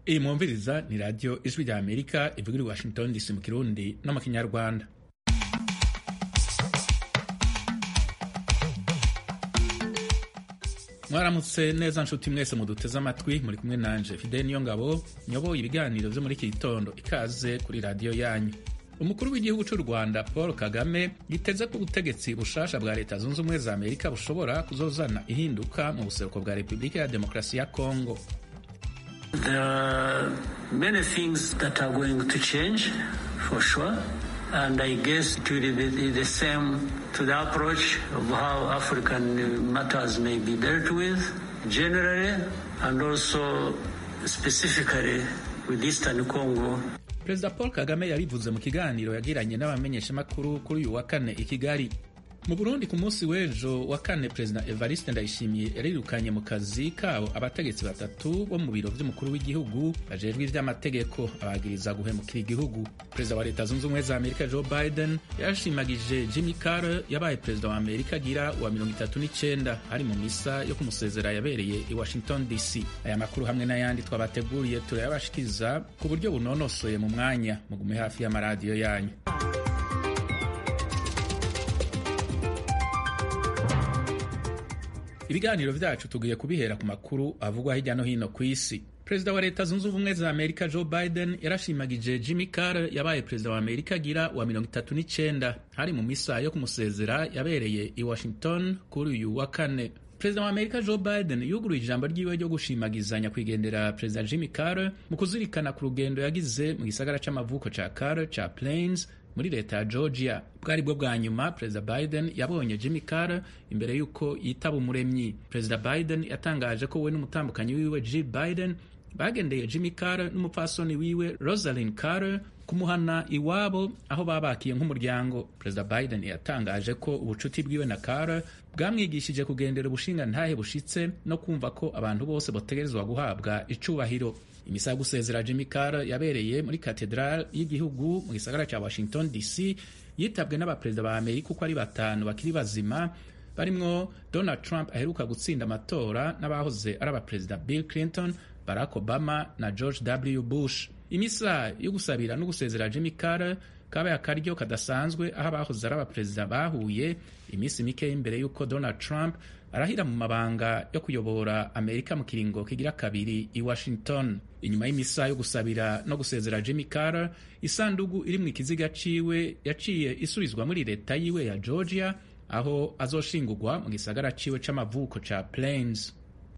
iyi mwumviriza ni radiyo ijwi rya amerika ivuga i washington dc mu kirundi no mu kinyarwanda mwaramutse neza nshuti mwese muduteze amatwi muri kumwe nanje fide niyo ngabo nyoboye ibiganiro vyo muri iki gitondo ikaze kuri radiyo yanyu umukuru w'igihugu cy'u rwanda paul kagame yiteze ko ubutegetsi bushasha bwa leta zunze ubumwe za amerika bushobora kuzozana ihinduka mu buseruko bwa repubulika ya demokarasi ya kongo There are many things that are going to change, for sure. And I guess it will be the same to the approach of how African matters may be dealt with generally and also specifically with Eastern Congo. perezida paul kagame yabivuze mu kiganiro yagiranye n'abamenyeshamakuru kuri uyu wa kane i kigali mu burundi ku munsi w'ejo wa kane perezida evariste ndayishimiye yarirukanye mu kazi kabo abategetsi batatu bo mu biro vy'umukuru w'igihugu bajejwe ivy'amategeko abagiriza guhemukira igihugu perezida wa leta zunze ubumwe za amerika joe biden yarashimagije jimmy carter yabaye perezida wa amerika agira wa mirongo itatu n'icenda hari mu misa yo kumusezera yabereye i washington dc aya makuru hamwe n'ayandi twabateguriye turayabashikiza ku buryo bunonosoye mu mwanya mugume hafi y'amaradiyo yanyu ibiganiro vyacu tugiye kubihera ku makuru avugwa hirya no hino ku isi perezida wa leta zunze ubumwe za amerika joe biden yarashimagije jimmy carter yabaye perezida wa amerika agira wa mirongo itatu n'icenda hari mu misa yo kumusezera yabereye i washington kuri uyu wa kane perezida wa amerika joe biden yuguruye ijambo ryiwe ryo gushimagizanya kwigendera perezida jimmy carter mu kuzirikana ku rugendo yagize mu gisagara c'amavuko ca carter ca plains muri leta ya georgia bwari bwo bwa nyuma perezida biden yabonye jimmy carter imbere y'uko yitaba umuremyi perezida biden yatangaje ko we n'umutambukanyi wiwe jill biden bagendeye jimmy carter n'umupfasoni wiwe rosalind carter kumuhana iwabo aho babakiye nk'umuryango perezida biden yatangaje ko ubucuti bwiwe na carter bwamwigishije kugendera ubushingantahe bushitse no kumva ko abantu bose bategerezwa guhabwa icubahiro imisa yo gusezera jimmy carter yabereye muri katedral y'igihugu mu gisagara cya washington dc yitabwe n'abaperezida ba amerika uko ari batanu bakiri bazima barimwo donald trump aheruka gutsinda amatora n'abahoze ari abaperezida bill clinton barack obama na george w bush imisa yo gusabira no gusezera jimmy carter kabaye akaryo kadasanzwe aho abahoze ari abaperezida bahuye iminsi mike imbere y'uko donald trump arahira mu mabanga yo kuyobora amerika mu kiringo kigira kabiri i washington inyuma y'imisa yo gusabira no gusezera jimmy carter isandugu iri mu ikiziga ciwe yaciye isubizwa muri leta yiwe ya georgia aho azoshingurwa mu gisagara ciwe c'amavuko ca plains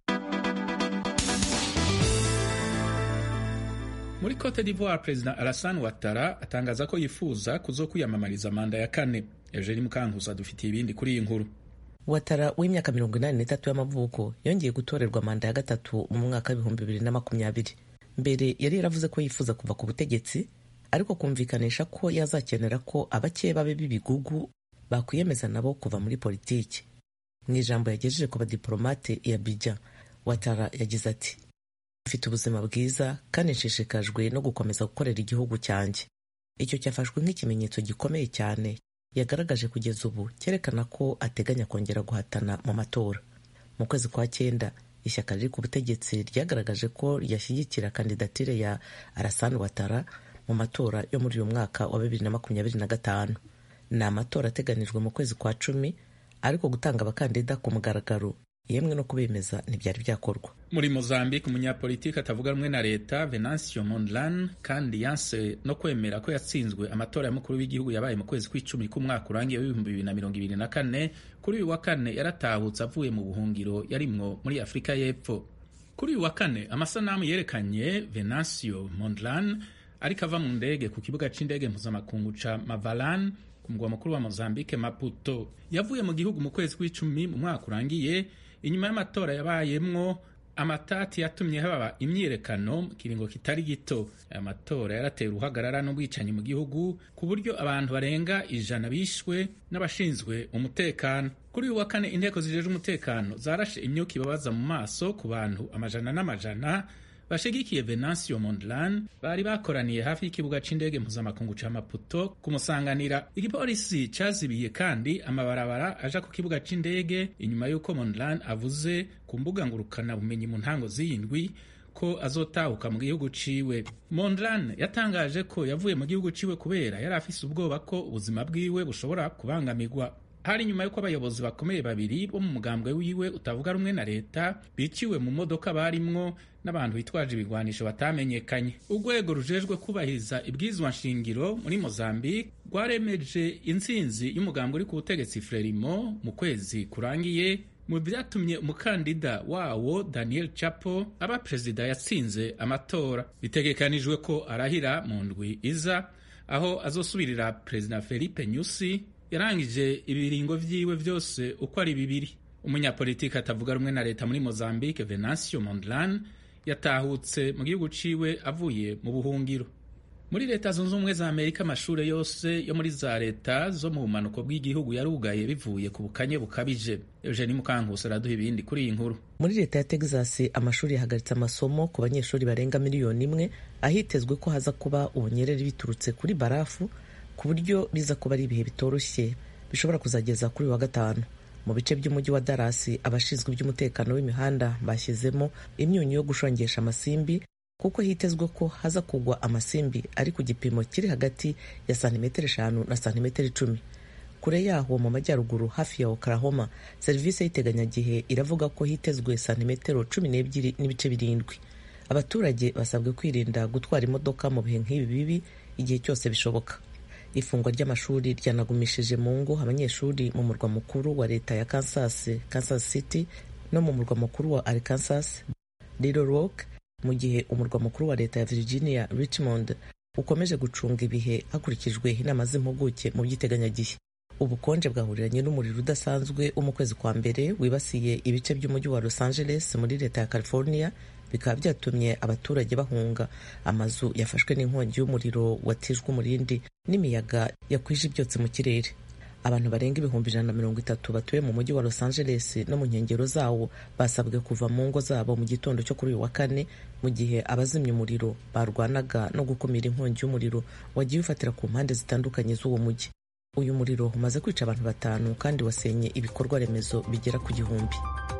muri cote d'ivoire perezida alassane ouattara atangaza ko yifuza kuzokwiyamamariza manda ya kane eugenie mukankuza dufitiye ibindi kuri iyi nkuru watara w'imyaka mirongo inani n'itatu y'amavuko yongeye gutorerwa manda ya gatatu mu mwaka w'ibihumbi bibiri na makumyabiri mbere yari yaravuze ko yifuza kuva ku butegetsi ariko kumvikanisha ko yazakenera ko abakeye babe b'ibigugu bakwiyemeza nabo kuva muri politiki mu ijambo yagejeje ku badiporomate ya bija watara yagize ati mfite ubuzima bwiza kandi nshishikajwe no gukomeza gukorera igihugu cyanjye icyo cyafashwe nk'ikimenyetso gikomeye cyane yagaragaje kugeza ubu cyerekana ko ateganya kongera guhatana mu matora mu kwezi kwa cyenda ishyaka riri ku butegetsi ryagaragaje ko ryashyigikira kandidatire ya Alassane Ouattara mu matora yo muri uyu mwaka wa bibiri na makumyabiri na gatanu ni amatora ateganijwe mu kwezi kwa cumi ariko gutanga abakandida ku mugaragaro yemwe no kubemeza ntibyari byakorwa muri mozambique umunyapolitiki atavuga rumwe na leta venancio mondlane kandi yanse no kwemera ko yatsinzwe amatora y'umukuru w'igihugu yabaye mu kwezi kw'icumi k'umwaka urangiye w'ibihumbi bibiri na mirongo ibiri na kane kuri uyu wa kane yaratahutse avuye mu buhungiro yarimwo muri afurika y'epfo kuri uyu wa kane amasanamu yerekanye venancio mondlane ariko ava mu ndege ku kibuga c'indege mpuzamakungu ca mavalan ku mugwa mukuru wa mozambique maputo yavuye mu gihugu mu kwezi kw'icumi mu mwaka urangiye inyuma y'amatora yabayemwo amatati yatumye haba imyiyerekano mu kiringo kitari gito aya matora yarateye uruhagarara n'ubwicanyi mu gihugu ku buryo abantu barenga ijana bishwe n'abashinzwe umutekano kuri uyu wa kane inteko zijejwe umutekano zarashe imyuka ibabaza mu maso ku bantu amajana n'amajana bashigikiye venancio mondlane bari bakoraniye hafi y'ikibuga c'indege mpuzamakungu ca maputo kumusanganira igipolisi cazibiye kandi amabarabara aja ku kibuga c'indege inyuma y'uko mondlane avuze ku mbuga ngurukana bumenyi mu ntango z'iyindwi ko azotahuka mu gihugu ciwe mondlane yatangaje ko yavuye mu gihugu ciwe kubera yari afise ubwoba ko ubuzima bwiwe bushobora kubangamirwa hari nyuma y'uko abayobozi bakomeye babiri bo mu mugambwe wiwe utavuga rumwe na leta biciwe mu modoka barimwo n'abantu bitwaje ibigwanisho batamenyekanye urwego rujejwe kubahiriza ibwirizwa nshingiro muri mozambique rwaremeje intsinzi y'umugambwe uri ku butegetsi frelimo mu kwezi kurangiye mu byatumye umukandida wawo daniel chapo aba perezida yatsinze amatora bitegekanijwe ko arahira mu ndwi iza aho azosubirira perezida felipe nyusi yarangije ibiringo vyiwe vyose uko ari bibiri umunyapolitiki atavuga rumwe na leta muri mozambique venancio mondlane yatahutse mu gihugu ciwe avuye mu buhungiro muri leta zunze ubumwe za amerika amashure yose yo muri za leta zo mu bumanuko bw'igihugu yarugaye bivuye ku bukanye bukabije eugenie mukankusi araduha ibindi kuri iyi nkuru muri leta ya texas amashuri yahagaritse amasomo ku banyeshuri barenga miliyoni imwe ahitezwe ko haza kuba ubunyereri biturutse kuri barafu ku buryo biza kuba ari ibihe bitoroshye bishobora kuzageza kuri wa gatanu mu bice by'umujyi wa darasi abashinzwe iby'umutekano w'imihanda bashyizemo imyunyu yo gushongesha amasimbi kuko hitezwe ko haza kugwa amasimbi ari ku gipimo kiri hagati ya santimetero eshanu na santimetero icumi kure yaho mu majyaruguru hafi ya oklahoma serivisi y'iteganyagihe iravuga ko hitezwe santimetero cumi n'ebyiri n'ibice birindwi abaturage basabwe kwirinda gutwara imodoka mu bihe nk'ibi bibi igihe cyose bishoboka ifungwa ry'amashuri ryanagumishije mu ngo abanyeshuri mu murwa mukuru wa leta ya kansas kansas city no mu murwa mukuru wa arkansas little rock mu gihe umurwa mukuru wa leta ya virginia richmond ukomeje gucunga ibihe hakurikijwe inama z'impuguke mu by'iteganyagihe ubukonje bwahuriranye n'umuriro udasanzwe wo mu kwezi kwa mbere wibasiye ibice by'umujyi wa los angeles muri leta ya california bikaba byatumye abaturage bahunga amazu yafashwe n'inkongi y'umuriro watijwe umurindi n'imiyaga yakwije ibyotsi mu kirere abantu barenga ibihumbi ijana na mirongo itatu batuye mu mujyi wa los angeles no mu nkengero zawo basabwe kuva mu ngo zabo mu gitondo cyo kuri uyu wa kane mu gihe abazimya umuriro barwanaga no gukumira inkongi y'umuriro wagiye ufatira ku mpande zitandukanye z'uwo mujyi uyu muriro umaze kwica abantu batanu kandi wasenye ibikorwa remezo bigera ku gihumbi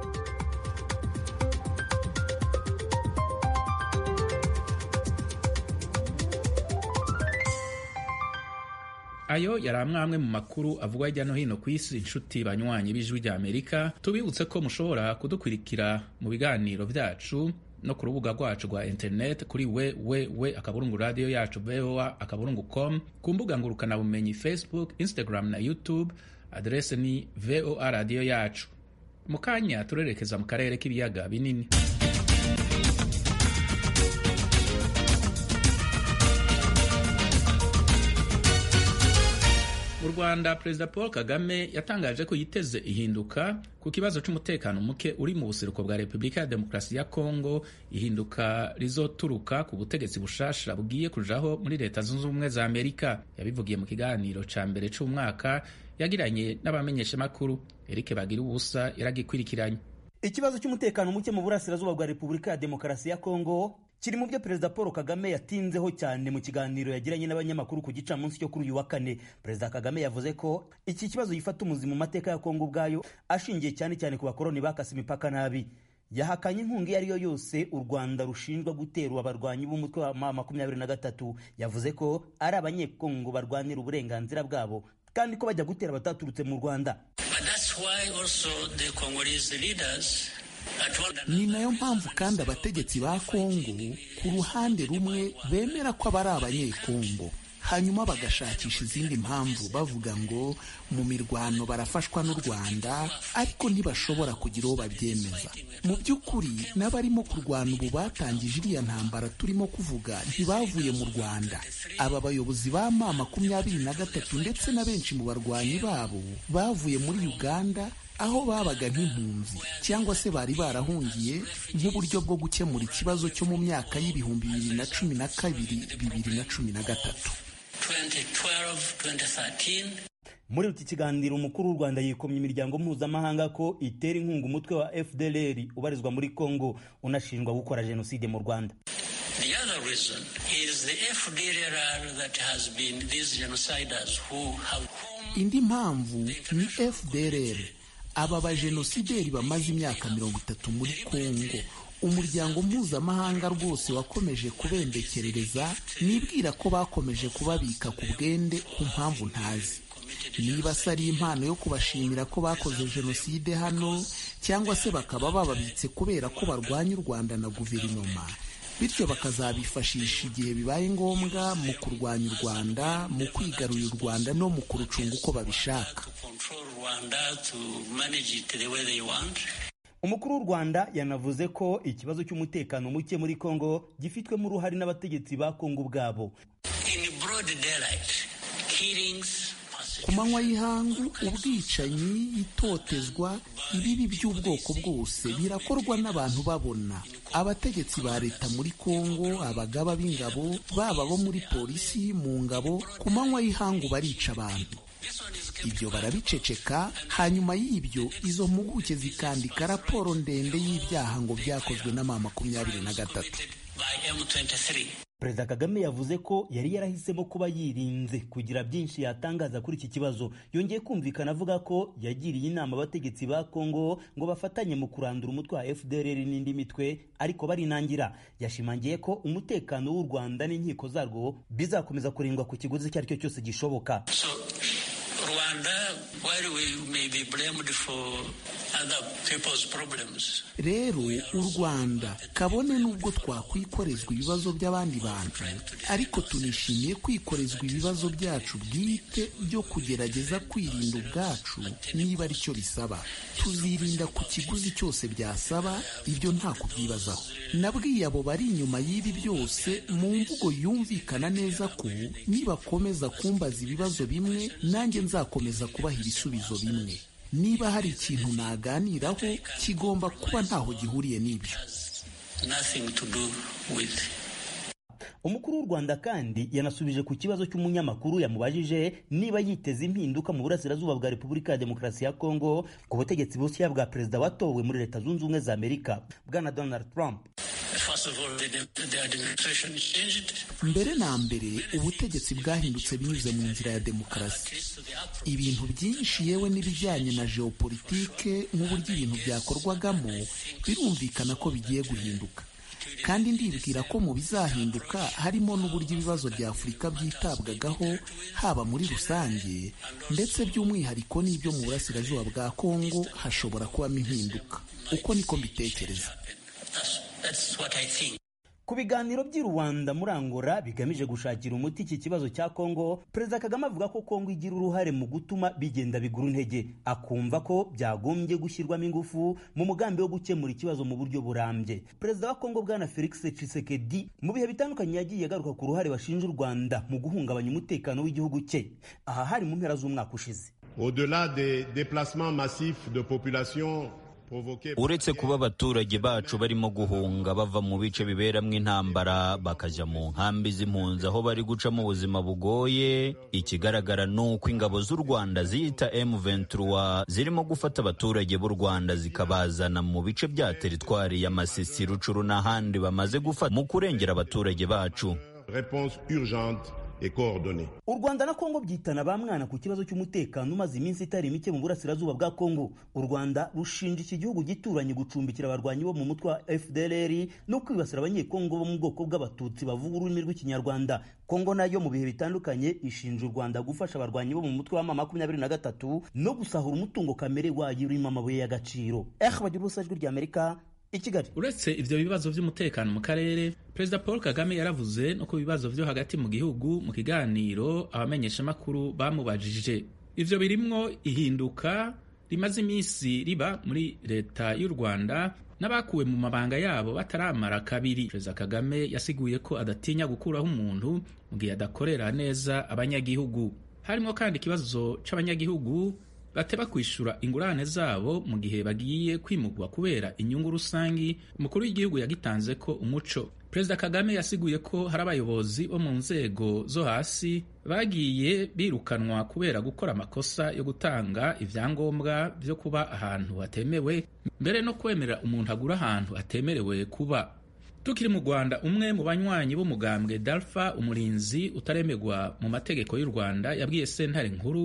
ayo yari amwe mu makuru avugwa hirya no hino ku isi inshuti banywanyi b'ijwi rya amerika tubibutse ko mushobora kudukurikira mu biganiro byacu no ku rubuga rwacu rwa interineti kuri we we we akaburungu radiyo yacu voa akaburungu com ku mbuga ngurukanabumenyi facebook instagram na youtube aderese ni voa radiyo yacu mu kanya turerekeza mu karere k'ibiyaga binini mu rwanda perezida paul kagame yatangaje ko yiteze ihinduka ku kibazo cy'umutekano muke uri mu buseruko bwa repubulika ya demokarasi ya kongo ihinduka rizoturuka ku butegetsi bushasha bugiye kujaho muri leta zunze ubumwe za amerika yabivugiye mu kiganiro ca mbere c'umwaka yagiranye n'abamenyeshamakuru eric bagira ubusa yaragikurikiranye ikibazo cy'umutekano muke mu burasirazuba bwa repubulika ya demokarasi ya kongo kiri mu byo perezida paul kagame yatinzeho cyane mu kiganiro yagiranye n'abanyamakuru ku gicamunsi cyo kuri uyu wa kane perezida kagame yavuze ko iki kibazo gifata umuzi mu mateka ya kongo ubwayo ashingiye cyane cyane ku bakoroni bakase imipaka nabi yahakanye inkunga iyo ari yo yose u rwanda rushinjwa gutera abarwanyi b'umutwe wa ma makumyabiri na gatatu yavuze ko ari abanyekongo barwanira uburenganzira bwabo kandi ko bajya gutera bataturutse mu rwanda ni nayo mpamvu kandi abategetsi ba kongo ku ruhande rumwe bemera ko aba ari abanyekongo hanyuma bagashakisha izindi mpamvu bavuga ngo mu mirwano barafashwa n'u rwanda ariko ntibashobora kugira uwo babyemeza mu by'ukuri n'abarimo kurwana ubu batangije iriya ntambara turimo kuvuga ntibavuye mu rwanda aba bayobozi ba ma makumyabiri na gatatu ndetse na benshi mu barwanyi babo bavuye muri uganda aho babaga nk'impunzi cyangwa se bari barahungiye nk'uburyo bwo gukemura ikibazo cyo mu myaka y'ibihumbi bibiri na cumi na kabiri bibiri na cumi na gatatu muri iki kiganiro umukuru w'u rwanda yikomye imiryango mpuzamahanga ko itera inkunga umutwe wa fdlr ubarizwa muri congo unashinjwa gukora jenoside mu rwanda indi mpamvu ni fdlr aba bajenosideri bamaze imyaka mirongo itatu muri kongo umuryango mpuzamahanga rwose wakomeje kubembekerereza nibwira ko bakomeje kubabika ku bwende ku mpamvu ntazi niba se ari impano yo kubashimira ko bakoze jenoside hano cyangwa se bakaba bababitse kubera ko barwanya u rwanda na guverinoma bityo bakazabifashisha igihe bibaye ngombwa mu kurwanya u rwanda mu kwigarurira u rwanda no mu kurucunga uko babishaka umukuru w'u rwanda yanavuze ko ikibazo cy'umutekano muke muri kongo gifitwemo uruhare n'abategetsi ba kongo ubwabo ku manywa y'ihangu ubwicanyi itotezwa ibibi by'ubwoko bwose birakorwa n'abantu babona abategetsi ba leta muri kongo abagaba b'ingabo baba bo muri polisi mu ngabo ku manywa y'ihangu barica abantu ibyo barabiceceka hanyuma y'ibyo izo mpuguke zikandika raporo ndende y'ibyaha ngo byakozwe na ma makumyabiri na gatatu perezida kagame yavuze ko yari yarahisemo kuba yirinze kugira byinshi yatangaza kuri iki kibazo yongeye kumvikana avuga ko yagiriye inama abategetsi ba kongo ngo bafatanye mu kurandura umutwe wa fdr n'indi mitwe ariko barinangira yashimangiye ko umutekano w'u rwanda n'inkiko zarwo bizakomeza kurindwa ku kiguzi icyo ari cyo cyose gishoboka Rwanda, while we may be blamed for other people's problems, rero u rwanda kabone n'ubwo twakwikorezwa ibibazo by'abandi bantu ariko tunishimiye kwikorezwa ibibazo byacu bwite byo kugerageza kwirinda ubwacu niba ari cyo bisaba tuzirinda ku kiguzi cyose byasaba ibyo nta kubyibazaho nabwiye abo bari inyuma y'ibi byose mu mvugo yumvikana neza ko nibakomeza kumbaza ibibazo bimwe nanjye nzakomeza kubaha ibisubizo bimwe niba hari ikintu naganiraho kigomba kuba ntaho gihuriye n'ibyo nothing to do with umukuru w'u rwanda kandi yanasubije ku kibazo cy'umunyamakuru yamubajije niba yiteze impinduka mu burasirazuba bwa repubulika ya demokarasi ya kongo ku butegetsi bushya bwa perezida watowe muri leta zunze ubumwe za amerika bwana donald trump First of all, the, the administration changed. mbere na mbere ubutegetsi bwahindutse binyuze mu nzira ya demokarasi ibintu byinshi yewe n'ibijyanye na geopolitike nk'uburyo ibintu byakorwagamo birumvikana ko bigiye guhinduka kandi ndibwira ko mu bizahinduka harimo n'uburyo ibibazo bya afurika byitabwagaho haba muri rusange ndetse by'umwihariko n'ibyo mu burasirazuba bwa kongo hashobora kubamo impinduka uko niko mbitekereza That's, that's what I think. ku biganiro by'i rwanda muri angola bigamije gushakira umuti iki kibazo cya kongo perezida kagame avuga ko kongo igira uruhare mu gutuma bigenda bigura intege akumva ko byagombye gushyirwamo ingufu mu mugambi wo gukemura ikibazo mu buryo burambye perezida wa kongo bwana felix tshisekedi mu bihe bitandukanye yagiye agaruka ku ruhare bashinja u rwanda mu guhungabanya umutekano w'igihugu cye aha hari mu mpera z'umwaka ushize Au-delà des déplacements massifs de population provoqués par uretse kuba abaturage bacu barimo guhunga bava mu bice biberamo intambara bakajya mu nkambi z'impunzi aho bari gucamo ubuzima bugoye ikigaragara ni uko ingabo z'u rwanda ziyita M23 zirimo gufata abaturage b'u rwanda zikabazana mu bice bya teritwari ya masisi rucuru n'ahandi bamaze gufata mu kurengera abaturage bacu réponse urgente et coordonnée. u rwanda na kongo byitana ba mwana ku kibazo cy'umutekano umaze iminsi itari mike mu burasirazuba bwa kongo u rwanda rushinja iki gihugu gituranye gucumbikira abarwanyi bo mu mutwe wa fdlr no kwibasira abanyekongo bo mu bwoko bw'abatutsi bavuga ururimi rw'ikinyarwanda kongo nayo mu bihe bitandukanye ishinja u rwanda gufasha abarwanyi bo mu mutwe wa mama makumyabiri na gatatu no gusahura umutungo kamere wayo urimo amabuye y'agaciro eh bagira ubusa ijwi ry'amerika i kigali uretse ivyo bibazo vy'umutekano mu karere perezida paul kagame yaravuze no ku bibazo vyo hagati mu gihugu mu kiganiro abamenyeshamakuru bamubajije ivyo birimwo ihinduka rimaze iminsi riba muri leta y'u rwanda n'abakuwe mu mabanga yabo bataramara kabiri perezida kagame yasiguye ko adatinya gukuraho umuntu mu gihe adakorera neza abanyagihugu harimo kandi ikibazo c'abanyagihugu bateba kwishura ingurane zabo mu gihe bagiye kwimugwa kubera inyungu rusangi umukuru w'igihugu yagitanze ko umuco perezida kagame yasiguye ko hari abayobozi bo mu nzego zo hasi bagiye birukanwa kubera gukora amakosa yo gutanga ibyangombwa byo kuba ahantu hatemewe mbere no kwemerera umuntu agura ahantu hatemerewe kuba tukiri mu rwanda umwe mu banywanyi b'umugambwe dalfa umurinzi utaremerwa mu mategeko y'u rwanda yabwiye sentare nkuru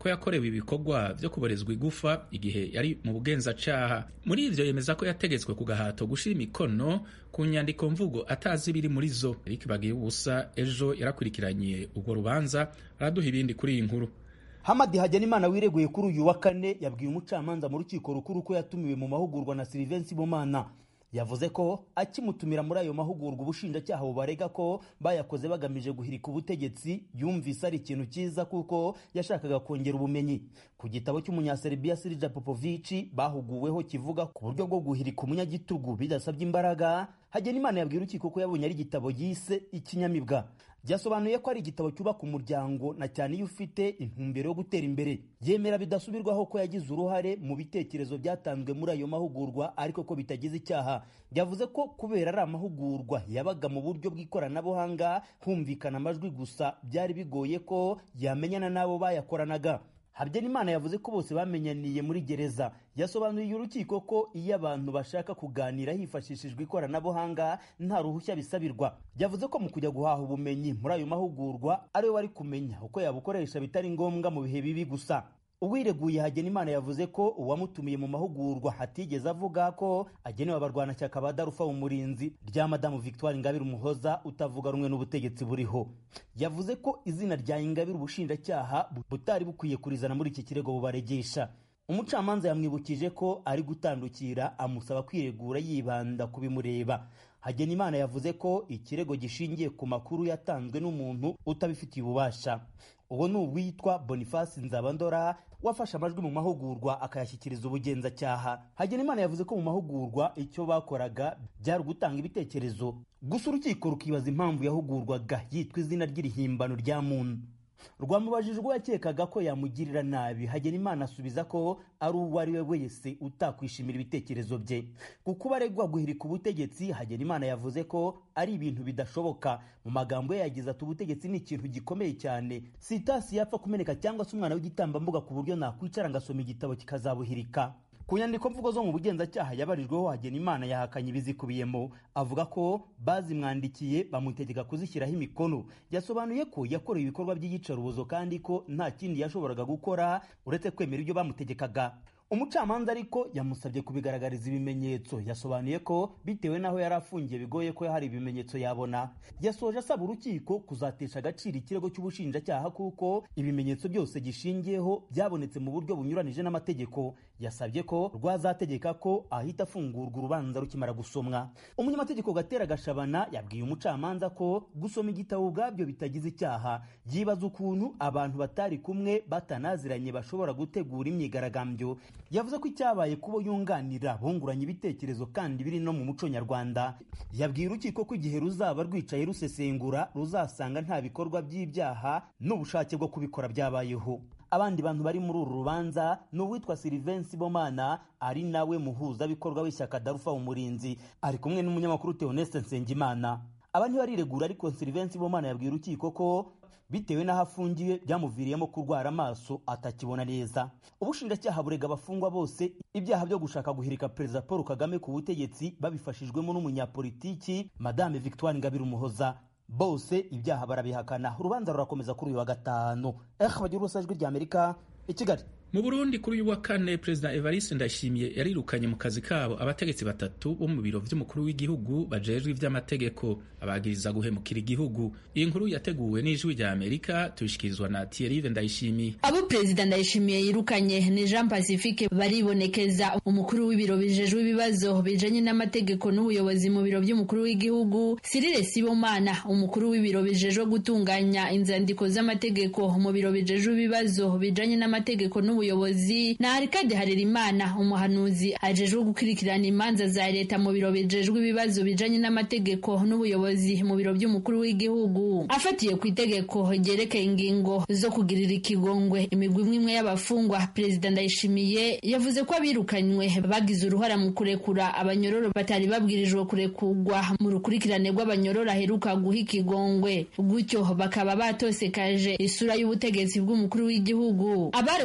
ko yakorewe ibikorwa vyo kuborezwa igufa igihe yari mu bugenzacaha muri ivyo yemeza ko yategetswe ku gahato gushira imikono ku nyandiko mvugo atazi ibiri muri zo Eric Bagiye ubusa ejo yarakurikiranye urwo rubanza araduha ibindi kuri iyi nkuru Hamadi Hagenimana wireguye kuri uyu wa kane yabwiye umucamanza mu rukiko rukuru ko yatumiwe mu mahugurwa na Sylvain Bomana yavuze ko akimutumira muri ayo mahugurwa ubushinjacyaha bubarega ko bayakoze bagamije guhirika ubutegetsi yumvise ari ikintu cyiza kuko yashakaga kongera ubumenyi ku gitabo cy'umunyaserbia Sirija Popovici bahuguweho kivuga ku buryo bwo guhirika umunyagitugu bidasabye imbaraga Hagenimana yabwiye urukiko ko yabonye ari igitabo yise ikinyamibwa byasobanuye ko ari igitabo cyubaka umuryango na cyane iyo ufite intumbero yo gutera imbere yemera bidasubirwaho ko yagize uruhare mu bitekerezo byatanzwe muri ayo mahugurwa ariko ko bitagize icyaha yavuze ko kubera ari amahugurwa yabaga mu buryo bw'ikoranabuhanga humvikana amajwi gusa byari bigoye ko yamenyana n'abo bayakoranaga Habyarimana yavuze ko bose bamenyaniye muri gereza yasobanuriye urukiko ko iyo abantu bashaka kuganira hifashishijwe ikoranabuhanga nta ruhushya bisabirwa yavuze ko mu kujya guhaha ubumenyi muri ayo mahugurwa ariwe wari kumenya uko yabukoresha bitari ngombwa mu bihe bibi gusa uwireguye Hagenimana yavuze ko uwamutumiye mu mahugurwa hatigeze avuga ko agenewe abarwanashyaka ba Darufa umurinzi rya Madamu Victoire Ingabire Umuhoza utavuga rumwe n'ubutegetsi buriho yavuze ko izina rya Ingabire ubushinjacyaha butari bukwiye kurizana muri iki kirego bubaregesha umucamanza yamwibukije ko ari gutandukira amusaba kwiregura yibanda ku bimureba Hagenimana yavuze ko ikirego gishingiye ku makuru yatanzwe n'umuntu utabifitiye ububasha uwo ni uwitwa Boniface Nzabandora wafashe amajwi mu mahugurwa akayashyikiriza ubugenzacyaha Hagenimana yavuze ko mu mahugurwa icyo bakoraga byari ugutanga ibitekerezo gusa urukiko rukibaza impamvu yahugurwaga yitwa izina ry'irihimbano rya muntu rwamubajije ubwo yakekaga ko yamugirira nabi Hagenimana asubiza ko ari uwo ari we wese utakwishimira ibitekerezo bye ku kuba aregwa guhirika ubutegetsi Hagenimana yavuze ko ari ibintu bidashoboka mu magambo ye yagize ati ubutegetsi ni ikintu gikomeye cyane sitasi yapfa kumeneka cyangwa se umwana w'igitambambuga ku buryo nakwicara ngasoma igitabo kikazabuhirika ku nyandiko mvugo zo mu bugenzacyaha yabarijweho Hagenimana yahakanye ibizikubiyemo avuga ko bazimwandikiye bamutegeka kuzishyiraho imikono yasobanuye ko yakorewe ibikorwa by'iyicarubozo kandi ko nta kindi yashoboraga gukora uretse kwemera ibyo bamutegekaga umucamanza ariko yamusabye kubigaragariza ibimenyetso yasobanuye ko bitewe n'aho yari afungiye bigoye ko hari ibimenyetso yabona yasoje asaba urukiko kuzatesha agaciro ikirego cy'ubushinjacyaha kuko ibimenyetso byose gishingiyeho byabonetse mu buryo bunyuranije n'amategeko yasabye ko rwazategeka ko ahita afungurwa urubanza rukimara gusomwa umunyamategeko gatera gashabana yabwiye umucamanza ko gusoma igitabo ubwabyo bitagize icyaha yibaza ukuntu abantu batari kumwe batanaziranye bashobora gutegura imyigaragambyo yavuze ko icyabaye kubo yunganira bunguranye ibitekerezo kandi biri no mu muco nyarwanda yabwiye urukiko ko igihe ruzaba rwicaye rusesengura ruzasanga nta bikorwa by'ibyaha n'ubushake bwo kubikora byabayeho abandi bantu bari muri uru rubanza ni uwitwa Sylvain Sibomana ari nawe muhuzabikorwa w'ishyaka Darufa umurinzi ari kumwe n'umunyamakuru Theoneste Nsengimana aba ntibariregura ariko Sylvain Sibomana yabwiye urukiko ko bitewe n'aho afungiwe byamuviriyemo kurwara amaso atakibona neza ubushinjacyaha burega abafungwa bose ibyaha byo gushaka guhirika perezida paul kagame ku butegetsi babifashijwemo n'umunyapolitiki madame victoire ingabire umuhoza bose ibyaha barabihakana urubanza rurakomeza kuri uyu wa gatanu eh bagira urusajwi ry'amerika i kigali mu burundi kuri uyu wa kane perezida evariste ndayishimiye yarirukanye mu kazi kabo abategetsi batatu bo mu biro vy'umukuru w'igihugu bajejwe ivy'amategeko abagiriza guhemukira igihugu iyi nkuru yateguwe n'ijwi rya amerika tubishikirizwa na thierry ndayishimiye abo perezida ndayishimiye yirukanye ni jean pacifique baribonekeza umukuru w'ibiro bijejwe ibibazo bijanye n'amategeko n'ubuyobozi mu biro by'umukuru w'igihugu sirire sibomana umukuru w'ibiro bijejwe gutunganya inzandiko z'amategeko mu biro bijejwe ibibazo bijanye n'amategeko n'ubuyobozi na Arikade Harerimana umuhanuzi ajejwe gukurikirana imanza za leta mu biro bijejwe ibibazo bijanye n'amategeko n'ubuyobozi mu biro by'umukuru w'igihugu afatiye ku itegeko ryerekeye ingingo zo kugirira ikigongwe imigwi imwe imwe y'abafungwa perezida ndayishimiye yavuze ko abirukanywe bagize uruhara mu kurekura abanyororo batari babwirijwe kurekurwa mu rukurikirane rw'abanyororo aheruka guha ikigongwe gutyo bakaba batosekaje isura y'ubutegetsi bw'umukuru w'igihugu abarekuwe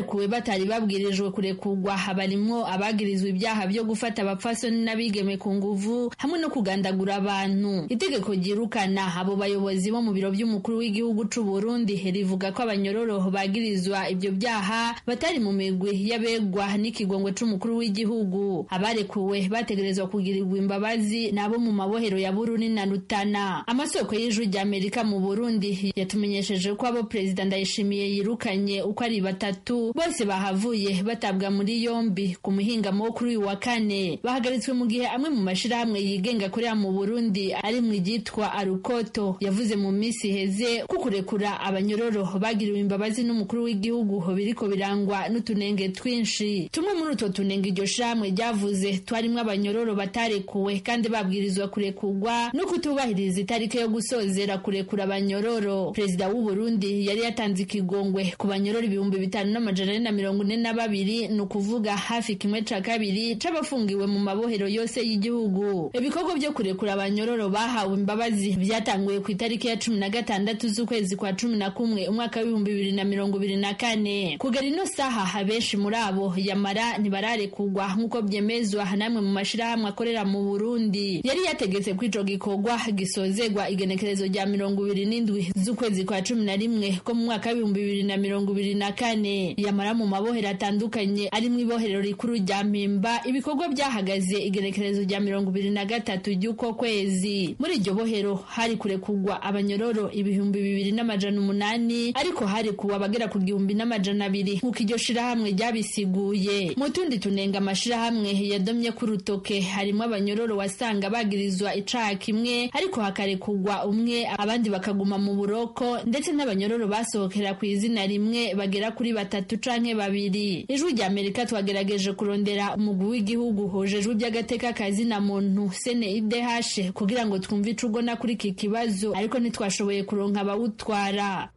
batari babwirijwe kurekurwa barimwo abagirizwa ibyaha byo gufata abapfasoni n'abigeme ku nguvu hamwe no kugandagura abantu itegeko ryirukana abo bayobozi bo mu biro by'umukuru w'igihugu c'u Burundi rivuga ko abanyororo bagirizwa ibyo byaha batari mu migwi y'abegwa n'ikigongwe c'umukuru w'igihugu abarekuwe bategerezwa kugirirwa imbabazi nabo mu mabohero ya Bururi na Rutana amasoko y'ijwi rya Amerika mu Burundi yatumenyesheje ko abo perezida Ndayishimiye yirukanye uko ari batatu bose bahavuye batabwa muri yombi ku muhingamo wo kuri uyu wa kane bahagaritswe mu gihe amwe mu mashirahamwe yigenga akorera mu Burundi ari mu igitwa Arukoto yavuze mu minsi iheze ko kurekura abanyororo bagiriwe imbabazi n'umukuru w'igihugu biriko birangwa n'utunenge twinshi tumwe muri utwo tunenge iryo shamwe ryavuze twarimwo abanyororo batarekuwe kandi babwirizwa kurekurwa no kutubahiriza itariki yo gusozera kurekura abanyororo perezida w'u Burundi yari yatanze ikigongwe ku banyororo ibihumbi bitanu n'amajana ane na mirongo ine na babiri ni ukuvuga hafi kimwe ca kabiri c'abafungiwe mu mabohero yose y'igihugu ibikorwa byo kurekura abanyororo bahawe imbabazi byatanguye ku itariki ya cumi na gatandatu z'ukwezi kwa cumi na kumwe umwaka w'ibihumbi bibiri na mirongo ibiri na kane kugera ino saha abenshi muri abo yamara ntibararekurwa nk'uko byemezwa namwe mu mashirahamwe akorera mu Burundi yari yategetse ko ico gikorwa gisozegwa igenekerezo rya mirongo ibiri n'indwi z'ukwezi kwa cumi na rimwe ko mu mwaka w'ibihumbi bibiri na mirongo ibiri na kane yamara mu mabohero atandukanye ari mu ibohero rikuru rya mpimba ibikorwa byahagaze igenekerezo rya mirongo ibiri na gatatu ry'uko kwezi muri iryo bohero hari kurekurwa abanyororo ibihumbi bibiri n'amajana umunani ariko hari kuwa abagera ku gihumbi n'amajana abiri nk'uko iryo shirahamwe ryabisiguye mu tundi tunenga amashirahamwe yadomye ku rutoke harimo abanyororo wasanga bagirizwa icaha kimwe ariko hakarekurwa umwe abandi bakaguma mu buroko ndetse n'abanyororo basohokera ku izina rimwe bagera kuri batatu canke babiri ijwi rya amerika twagerageje kurondera umugwi w'igihugu hojejwe iby'agateka kazina muntu sene idehashe kugira ngo twumve ico ugona kuri iki kibazo ariko ntitwashoboye kuronka abawutwara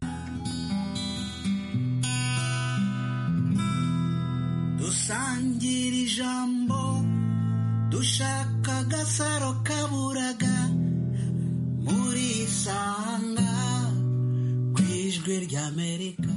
dusangira ijambo dushaka agasaro kaburaga muri isanga ku ijwi ry'amerika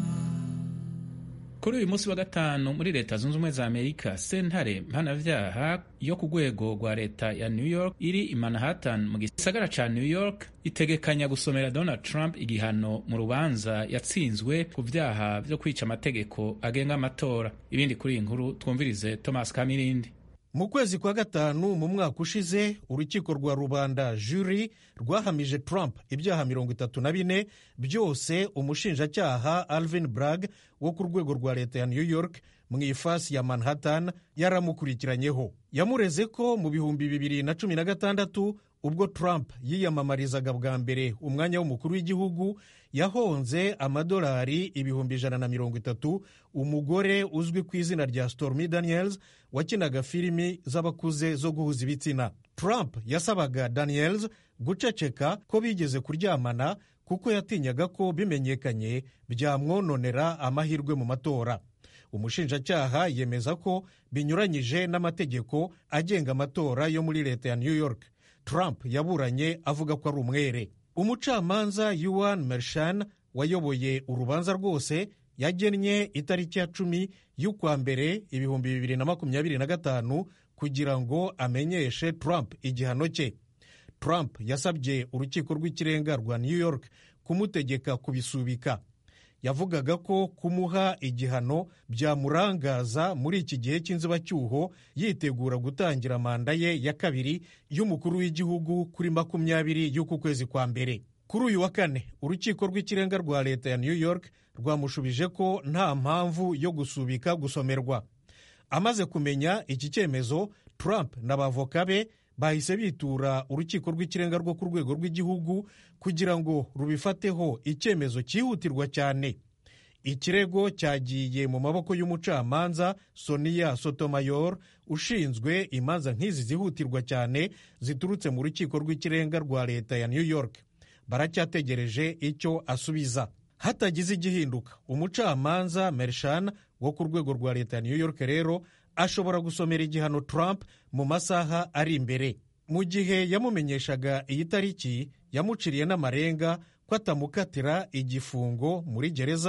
kuri uyu munsi wa gatanu muri leta zunze ubumwe za amerika sentare mpanavyaha yo ku rwego rwa leta ya new york iri i manhattan mu gisagara ca new york itegekanya gusomera donald trump igihano mu rubanza yatsinzwe ku vyaha vyo kwica amategeko agenga amatora ibindi kuri iyi nkuru twumvirize thomas kamirindi mu kwezi kwa gatanu mu mwaka ushize urukiko rwa rubanda juri rwahamije trump ibyaha mirongo itatu na bine byose umushinjacyaha alvin bragg wo ku rwego rwa leta ya new york mu ifasi ya manhattan yaramukurikiranyeho yamureze ko mu bihumbi bibiri na cumi na gatandatu ubwo trump yiyamamarizaga bwa mbere umwanya w'umukuru w'igihugu yahonze amadolari ibihumbi ijana na mirongo itatu umugore uzwi ku izina rya stormy daniels wakinaga filimi z'abakuze zo guhuza ibitsina trump yasabaga daniels guceceka ko bigeze kuryamana kuko yatinyaga ko bimenyekanye byamwononera amahirwe mu matora umushinjacyaha yemeza ko binyuranyije n'amategeko agenga amatora yo muri leta ya new york trump yaburanye avuga ko ari umwere umucamanza yuan mershan wayoboye urubanza rwose yagennye itariki ya cumi y'ukwa mbere ibihumbi bibiri na makumyabiri na gatanu kugira ngo amenyeshe trump igihano cye trump yasabye urukiko rw'ikirenga rwa new york kumutegeka kubisubika yavugaga ko kumuha igihano byamurangaza muri iki gihe cy'inzibacyuho yitegura gutangira manda ye ya kabiri y'umukuru w'igihugu kuri makumyabiri y'uku kwezi kwa mbere kuri uyu wa kane urukiko rw'ikirenga rwa leta ya new york rwamushubije ko nta mpamvu yo gusubika gusomerwa amaze kumenya iki cyemezo trump n'abavoka be bahise bitura urukiko rw'ikirenga rwo ku rwego rw'igihugu kugira ngo rubifateho icyemezo cyihutirwa cyane ikirego cyagiye mu maboko y'umucamanza sonia sotomayor ushinzwe imanza nk'izi zihutirwa cyane ziturutse mu rukiko rw'ikirenga rwa leta ya new york baracyategereje icyo asubiza hatagize igihinduka umucamanza mershan wo ku rwego rwa leta ya new york rero ashobora gusomera igihano trump mu masaha ari imbere mu gihe yamumenyeshaga iyi tariki yamuciriye n'amarenga ko atamukatira igifungo muri gereza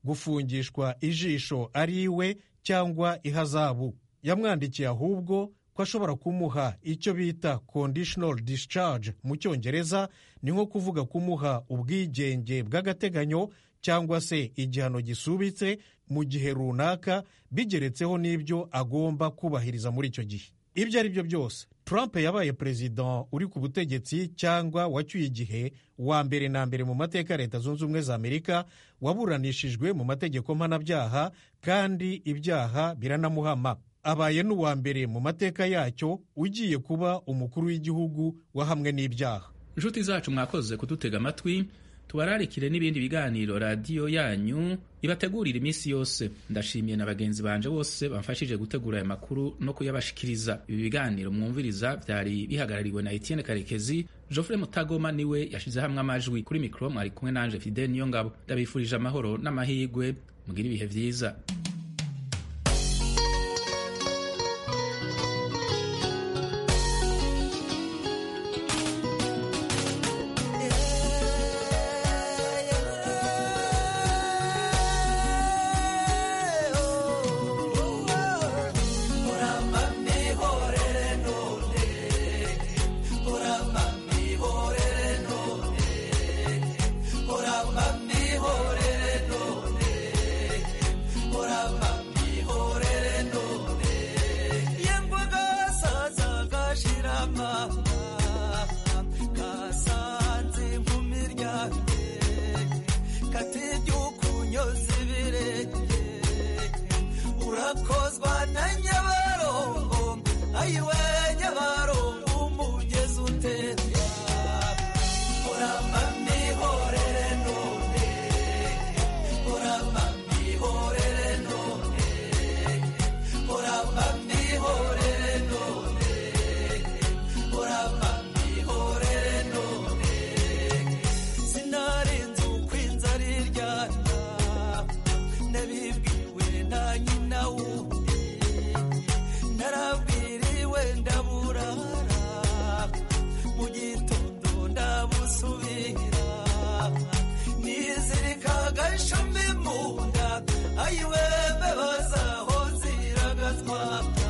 gufungishwa ijisho ari iwe cyangwa ihazabu yamwandikiye ahubwo ko ashobora kumuha icyo bita conditional discharge mu cyongereza ni nko kuvuga kumuha ubwigenge bw'agateganyo cyangwa se igihano gisubitse mu gihe runaka bigeretseho n'ibyo agomba kubahiriza muri icyo gihe ibyo ari byo byose trump yabaye perezida uri ku butegetsi cyangwa wacyuye igihe wa mbere na mbere mu mateka ya leta zunze ubumwe za amerika waburanishijwe mu mategeko mpanabyaha kandi ibyaha biranamuhama abaye n'uwa mbere mu mateka yacyo ugiye kuba umukuru w'igihugu wahamwe n'ibyaha inshuti zacu mwakoze kudutega amatwi tubararikire n'ibindi biganiro radiyo yanyu ibategurira iminsi yose ndashimiye na bagenzi banje bose bamfashije gutegura aya makuru no kuyabashikiriza ibi biganiro mwumviriza byari bihagarariwe na Etienne Karekezi Geoffrey Mutagoma niwe yashize hamwe amajwi kuri mikoro mwari kumwe nanje Fidel niyo ngabo ndabifurije amahoro n'amahirwe mugire ibihe byiza urakozwa na nyabarongo ayiwe nyabarongo umugezi utemba uramba mihorere none uramba mihorere none uramba mihorere none uramba mihorere none sinarinze uko inzara iryana nabibwiwe na nyina wundi narabwiriwe ndaburara mu gitondo ndabusubira nizirika agashumi mu nda ayiwe mbebazaho ziragatwaka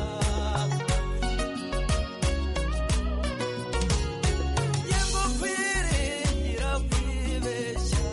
yengo kwiringira kwibeshya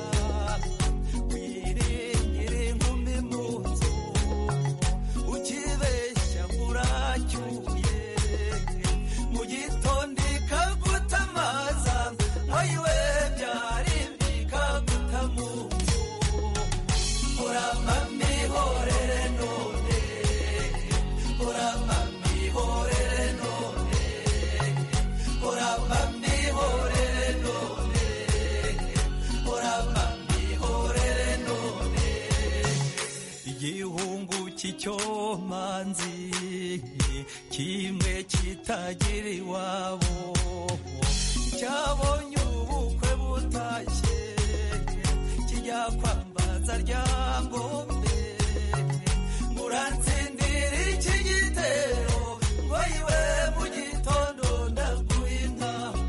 kwiringira inkumi mu nzu ukibeshya muracyuye mu gitondo ikagutamaza ayiwe byari bikaguta mu nzu uramba mihorere none uramba mihorere none uramba mihorere none uramba mihorere none igihungu cy'icyomanzi kimwe kitagira iwabo cyabonye ubukwe butashye kijya kwambaza ryangombe muransindira iki gitero ngo yiwe mu gitondo ndaguha intambo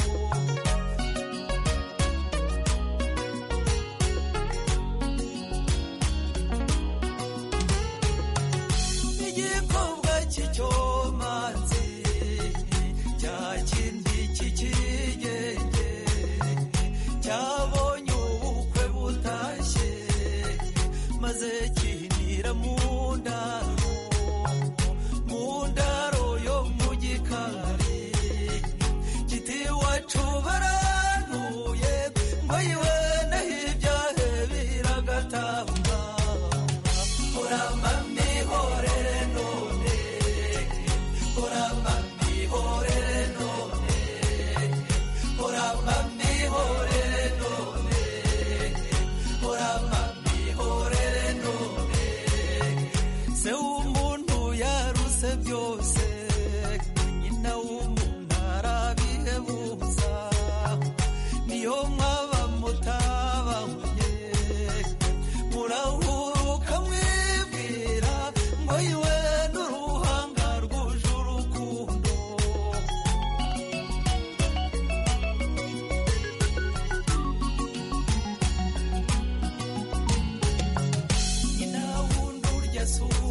igikobwa cy'icyomanzi cya kindi cy'ikigenge cyabonye ubukwe butashye maze kinira mu ndaro mu ndaro yo mu gikari kiti iwacu barantuye ngo yiwe naho ibyahe biragatamba uramba mihorere none uramba mihorere none uramba mihorere none uramba mihorere none se w'umuntu yaruse byose nyina w'umuntu arabihebuza niyo mwaba mutabanye murahuruka mwibwira yesu